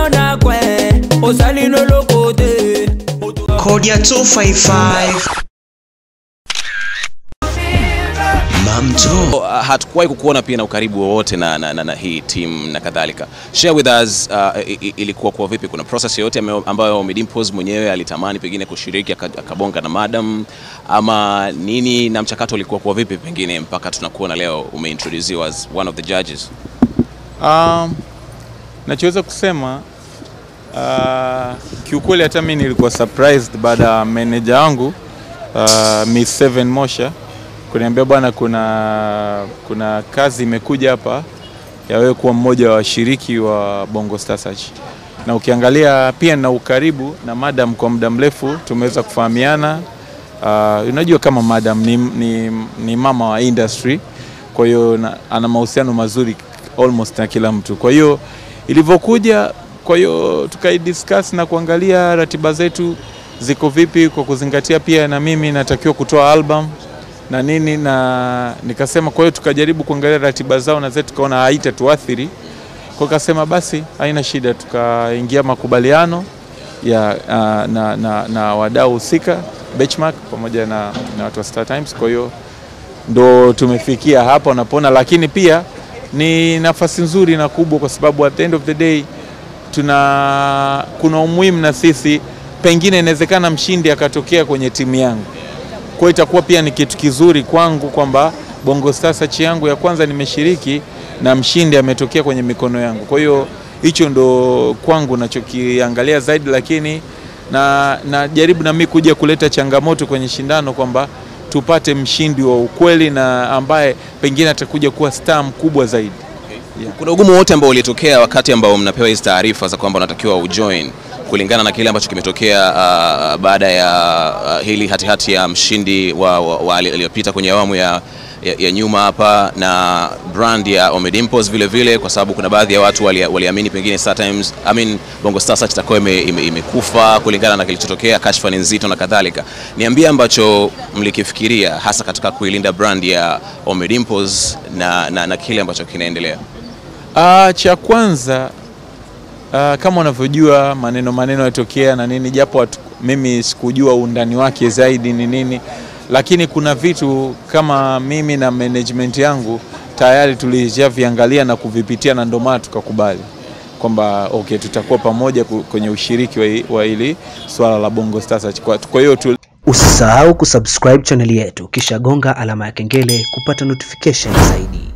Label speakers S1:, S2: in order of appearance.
S1: na kwe osali no lokote
S2: Kodia 255 Mamto
S3: hatukuwahi kukuona pia na ukaribu wowote na, na, na, na hii team na kadhalika. Share with us uh, i- i- ilikuwa kwa vipi? Kuna process yoyote ame- ambayo Omidimpos mwenyewe alitamani pengine kushiriki aka- akabonga na madam ama nini, na mchakato ulikuwa kwa vipi pengine mpaka tunakuona leo umeintroduciwa as one of the judges?
S4: Um, nachoweza kusema uh, kiukweli hata mimi nilikuwa surprised baada ya manager wangu uh, Miss Seven Mosha kuniambia bwana, kuna kuna kazi imekuja hapa ya wewe kuwa mmoja wa washiriki wa Bongo Star Search, na ukiangalia pia na ukaribu na madam kwa muda mrefu tumeweza kufahamiana. Uh, unajua kama madam ni, ni, ni mama wa industry, kwa hiyo na- ana mahusiano mazuri almost na kila mtu. Kwa hiyo ilivyokuja, kwa hiyo tukaidiscuss na kuangalia ratiba zetu ziko vipi, kwa kuzingatia pia na mimi natakiwa kutoa album na nini, na nikasema, kwa hiyo tukajaribu kuangalia ratiba zao na zetu, tukaona haitatuathiri kwa kasema basi haina shida, tukaingia makubaliano ya uh, na, na, na wadau husika Benchmark pamoja na, na watu wa Star Times. Kwa hiyo ndo tumefikia hapa unapona, lakini pia ni nafasi nzuri na kubwa, kwa sababu at the end of the day tuna kuna umuhimu na sisi, pengine inawezekana mshindi akatokea kwenye timu yangu kwa hiyo itakuwa pia ni kitu kizuri kwangu kwamba Bongo Star Search yangu ya kwanza nimeshiriki na mshindi ametokea kwenye mikono yangu. Kwa hiyo hicho ndo kwangu nachokiangalia zaidi, lakini na najaribu na mimi kuja kuleta changamoto kwenye shindano kwamba tupate mshindi wa ukweli na ambaye pengine atakuja kuwa star mkubwa zaidi.
S3: Kuna ugumu wote ambao ulitokea wakati ambao mnapewa hizi taarifa za kwamba unatakiwa ujoin kulingana na kile ambacho kimetokea uh, baada ya uh, hili hatihati ya mshindi wa, wa, wa aliyopita kwenye awamu ya, ya, ya nyuma hapa na brand ya Omidimpos vile vile, kwa sababu kuna baadhi ya watu wali- waliamini pengine Star Times, I mean, Bongo Star Search itakuwa ime, ime, imekufa kulingana na kilichotokea, kashfa ni nzito na kadhalika. Niambie ambacho mlikifikiria hasa katika kuilinda brand ya Omidimpos na, na, na kile ambacho kinaendelea.
S4: Ah, cha kwanza ah, kama unavyojua maneno maneno yatokea na nini, japo watu, mimi sikujua undani wake zaidi ni nini, lakini kuna vitu kama mimi na management yangu tayari tulishaviangalia na kuvipitia, na ndio maana tukakubali kwamba okay, tutakuwa pamoja ku- kwenye ushiriki wa hi- wa hili swala la Bongo Star Search. Kwa kwa hiyo tu,
S2: Usisahau kusubscribe chaneli yetu kisha gonga alama ya kengele kupata notification zaidi.